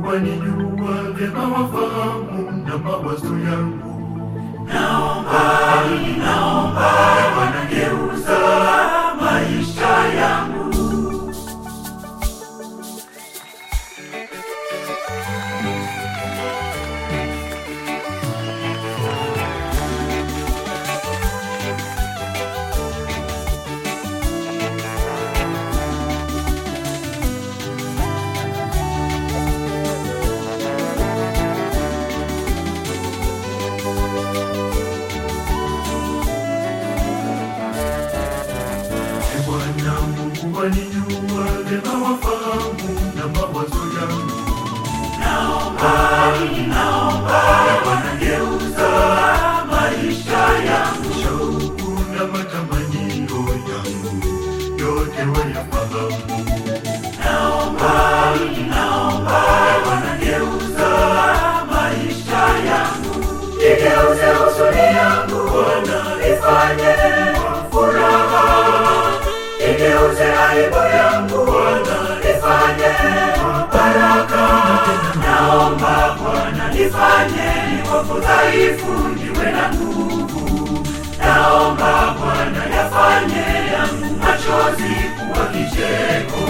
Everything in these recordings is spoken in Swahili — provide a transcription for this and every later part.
wanijua vyema, wafahamu na mawazo yangu. Naomba, naomba Bwana, geuza maisha yangu. E Bwana Mungu wanijua vyema, wafahamu na mawazo yangu. Naomba, naomba Bwana, geuza maisha yangu. Shauku na matamanio yangu yote wayafahamu. Naomba, naomba Bwana, geuza maisha yangu. Igeuze huzuni yangu Bwana, ifanye furaha. Igeuze aibu yangu Bwana, ifanye baraka. Naomba Bwana, nifanye niwe dhaifu, niwe na nguvu. Naomba Bwana, yafanye yangu machozi kuwa kicheko.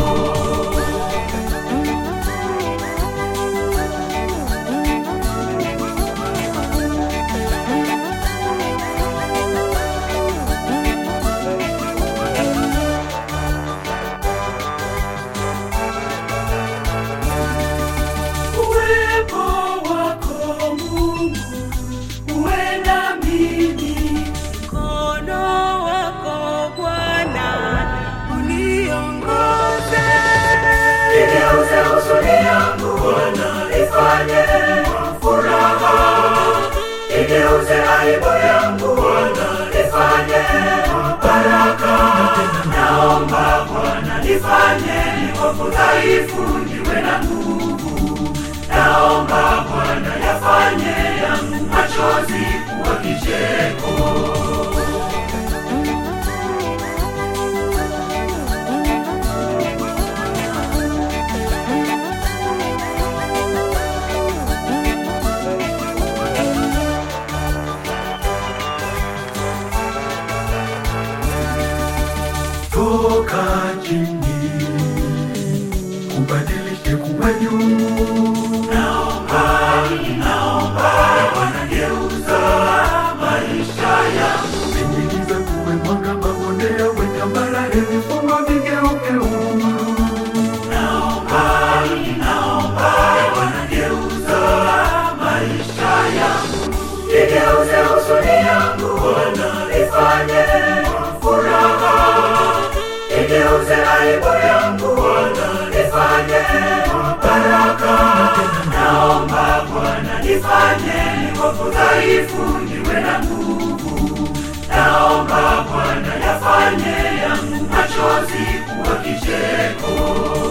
Uwepo wako Mungu uwe na mimi, Mkono wako Bwana uniongoze, igeuze huzuni yangu Bwana, ifanye furaha. Igeuze aibu yangu Bwana, ifanye baraka. Naomba Bwana, nifanye niwe dhaifu, niwe na nguvu. Naomba Bwana, yafanye yangu machozi kuwa kicheko. Toka chini ubadilishe kuwa juu. Naomba, naomba Bwana, geuza maisha yangu. Ingiza kuwe mwanga, mabonde yawe tambarare, vifungo vigeuke uhuru. Naomba, naomba Bwana, geuza maisha yangu. Igeuze huzuni yangu Bwana, ifanye furaha. Igeuze aibu yangu Bwana, ifanye baraka. Naomba Bwana, nifanye niwe dhaifu, niwe na nguvu. Naomba Bwana, yafanye yangu machozi kuwa kicheko.